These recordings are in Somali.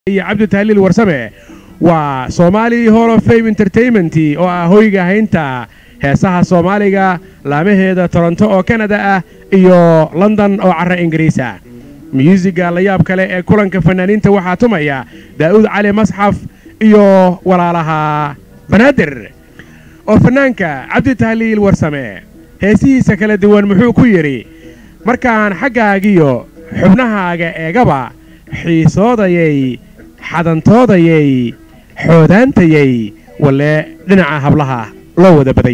iyo cabdi tahliil warsame waa soomaali hall of fame entertainment oo ah hoyga haynta heesaha soomaaliga laamaheeda toronto oo kanada ah iyo london oo carra ingiriis ah myuusiga la yaab kale ee kulanka fanaaniinta waxaa tumaya daa'uud cali masxaf iyo walaalaha banaadir oo fannaanka cabdi tahliil warsame heesihiisa kala duwan muxuu ku yidhi markaan xaggaagiyo xubnahaaga eegaba xiisoodayay xadantoodayay xoodaantayay walle dhinaca hablaha loo wada baday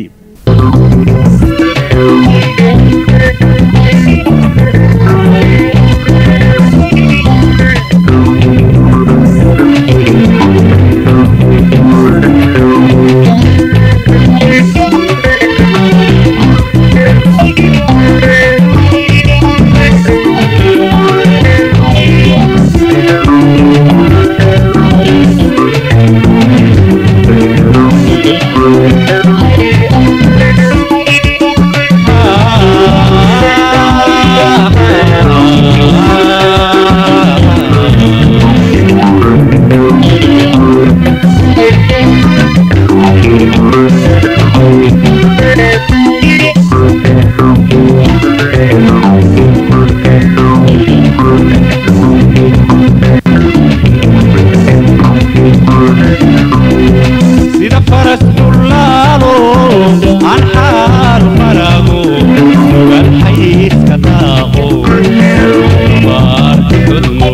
sida faras dullaalo aan xaal marago sugan xayiiska daaqo baarka hodmo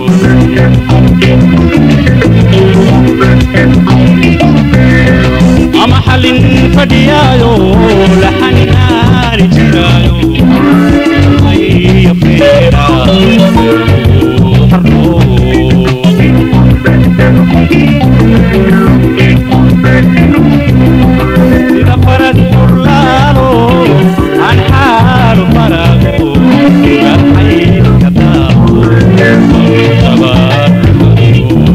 ama xallin fadhiyaayo la xanaani jiraayo iyo feera xarno sida faras furlaalo aan xaalu marago sugan xayiiska daaqo baarka hodmo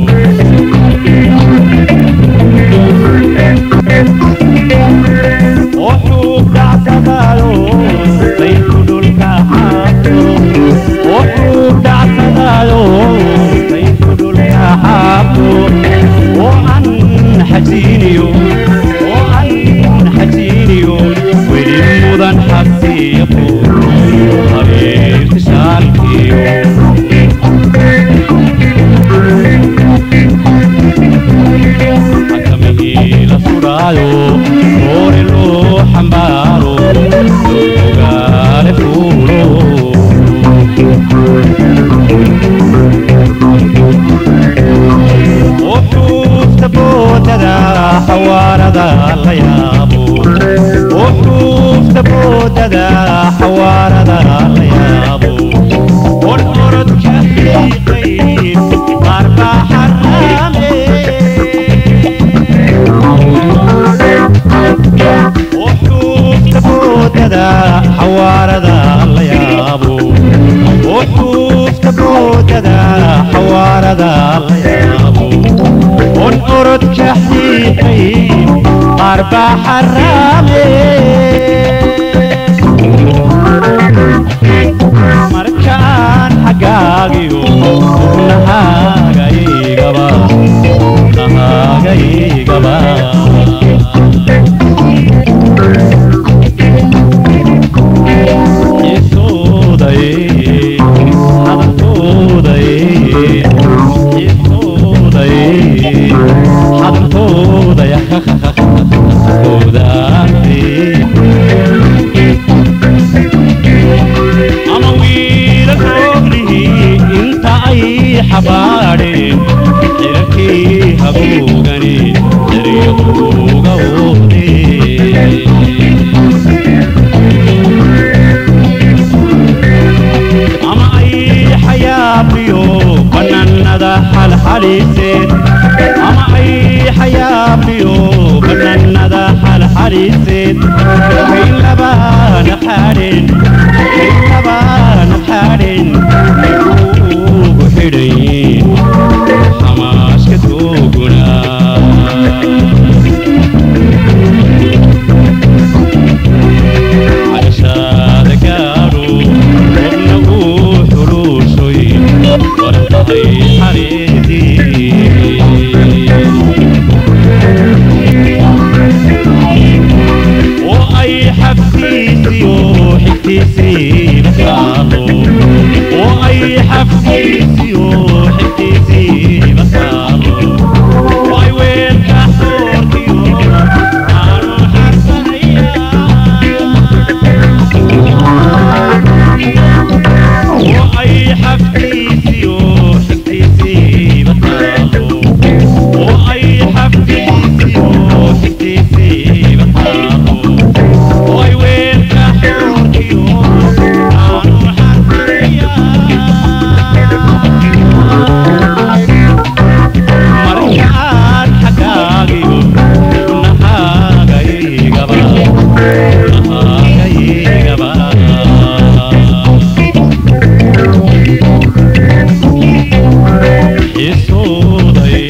wuxuu dhacsadaayo sayku dhulka xaabto wuxuu dhacsadaayo sayku dhulka xaabto oo aan xajiiniyo oo aan xajiiniyo weli mudan xabsiiqo habeerta shaalkiyo xakamihii la sudhaayo oore loo xambaaro ogaale fuulo wuxuufta boodada xawaarada la yaabo wuxuufta boodada xawaarada la yaabo or orodka xiiqay qaar baa xaraame wuxuufta boodada xawaarada la yaabo wuxuufta boodada xawaarada la yaabo on orodka xiiqay qaar baa xaraame markaan xaggaagiyo nahaaga igaba nahaaga igaba ama wiila roognihi inta ay xabaadheen xirarkii haboogani dariiquuga oodeen ama ay xayaabiyo bannaanada xalxaliiseen ama ay xayaabiyo bannaanada xalxaliiseen kay labaana xaadheen kay labaana xaadheen ugu xidhayin xamaashka tooguna xagashaada gaadho qobna uu xuluushoy warqaday xariidii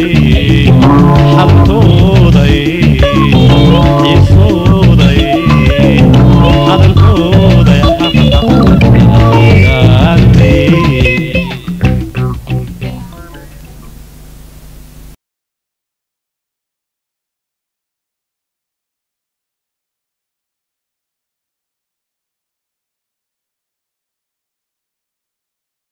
xabad